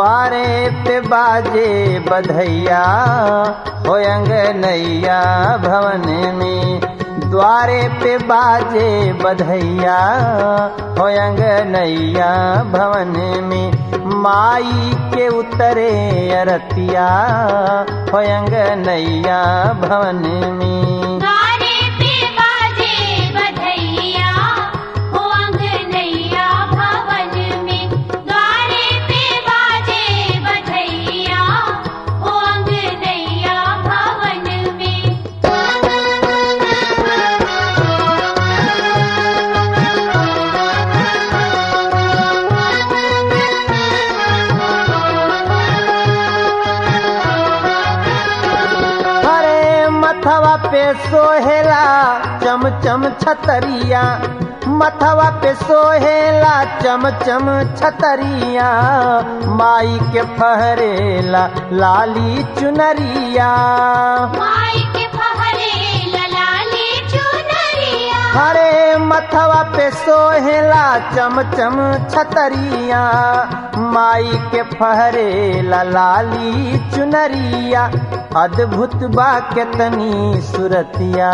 द्वारे पे बाजे बधैया हो नैया भवन में द्वारे पे बाजे बधैया हो नैया भवन में माई के उतरे अरतिया हो नैया भवन में द्वारे पे बाजे बधैया हो अंगनैया भवन में द्वारे पे बाजे बधैया हो अंगनैया भवन में अरे मथवा पे सोहेला चम चम छतरिया मथवा पे सोहेला चम चम छतरिया माई के फहरेला लाली चुनरिया माई के फहरे ललाली चुनरिया अरे मथवा पे सोहेला चम चम छतरिया माई के फहरेला लाली चुनरिया अद्भुत बा केतनी सुरतिया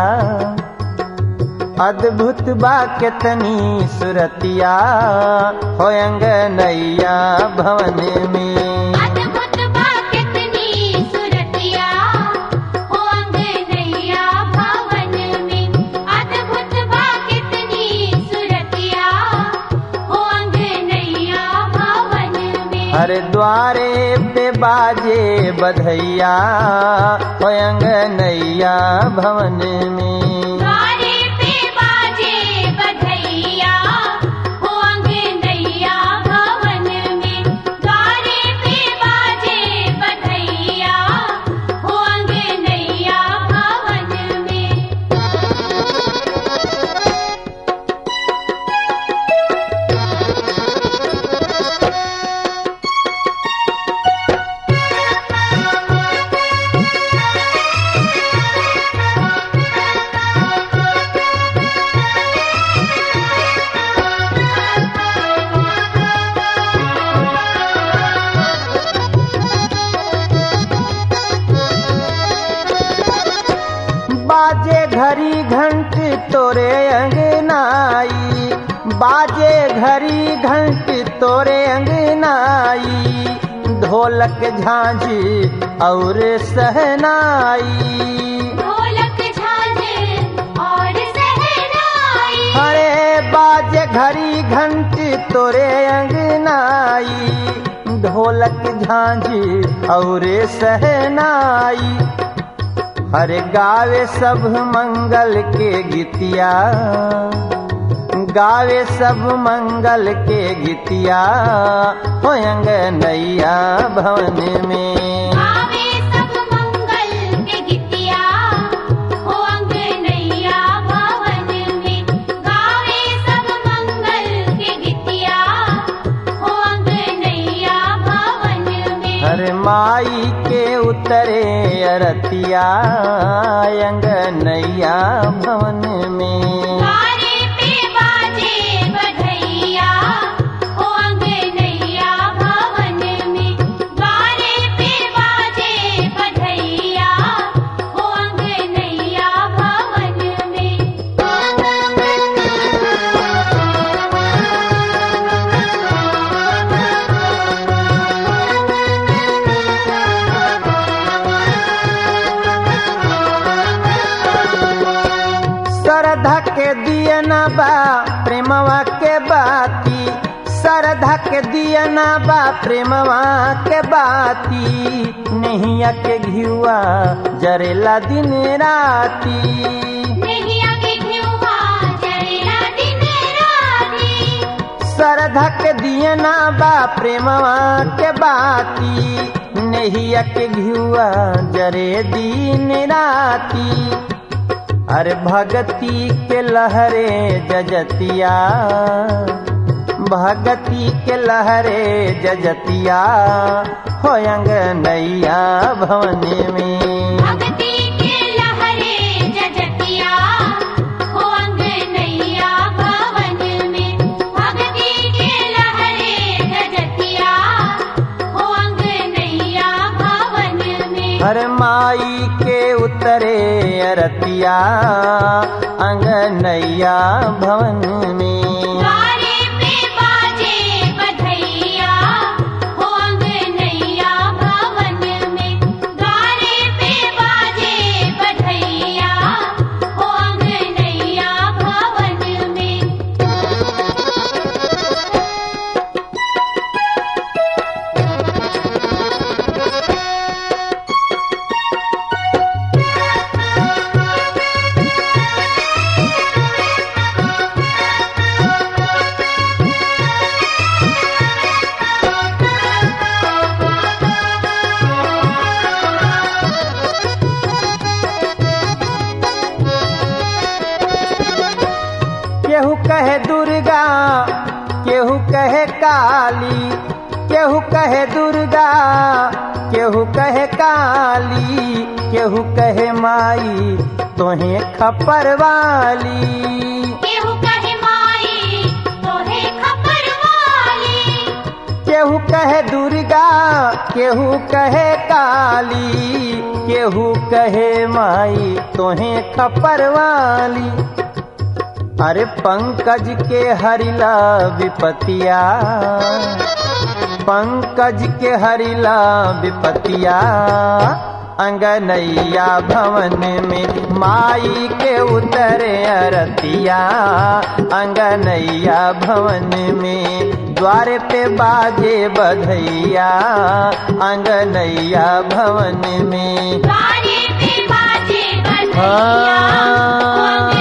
अद्भुत बा केतनी सुरतिया हो नैया भवन में अद्भुत बा कितनी सुरतिया हो अंगनैया भवन में अद्भुत बा कितनी सुरतिया हो अंगनैया भवन में हर द्वारे पे बाजे बधैया हो नैया भवन में द्वारे पे बाजे बधैया हो अंगनैया भवन में द्वारे पे बाजे बधैया हो अंगनैया भवन में बाजे घड़ी घंट तोरे अंगनाई बाजे घड़ी घंट तोरे अंगनाई ढोलक झांझ और सहनाई ढोलक झांझ और सहनाई हरे बाजे घड़ी घंट तोरे अंगनाई ढोलक झांझ और सहनाई हरे गावे सब मंगल के गीतिया गावे सब मंगल के गीतिया हो नैया भवन में आवे सब मंगल के गीतिया हो अंगनैया भवन में गावे सब मंगल के गीतिया हो अंगनैया भवन में हर माई के उतरे अरतिया नैया भवन में द्वारे पे बाजे बधैया हो अंगनैया भवन में द्वारे पे बाजे बधैया हो अंगनैया भवन में श्रद्धा के दियना बा प्रेमवा के बाती श्रद्धा के दियना बा प्रेमवा के बाती नैया के घियुआ जरेला दिन राती नैया के घिउवा जरेला दिन राती श्रद्धा के दियना बा प्रेमवा के बाती नैया के घियुआ जरे दिन राती अरे भगती के लहरे जजतिया भगती के लहरे जजतिया हो नैया भवन में भक्ति के लहरे जजतिया हो अंगनैया भवन में भक्ति के लहरे जजतिया हो हर माई के उतरे अरतिया अंगनैया भवन में द्वारे पे बाजे बधैया हो अंगनैया भवन में द्वारे पे बाजे बधैया हो अंगनैया भवन में केहू कहे दुर्गा केहू कहे काली केहू कहे दुर्गा केहू कहे काली केहू कहे माई तोहे खपर वाली केहू कहे माई तोहे खपर वाली केहू कहे दुर्गा केहू कहे काली केहू कहे माई तोहे खपर वाली अरे पंकज के हरिला विपतिया पंकज के हरिला विपतिया अंगनैया भवन में माई के उतरे अरतिया अंगनैया भवन में द्वार पे बाजे बधैया अंगनैया भवन में द्वारे पे बाजे बधैया हो हाँ।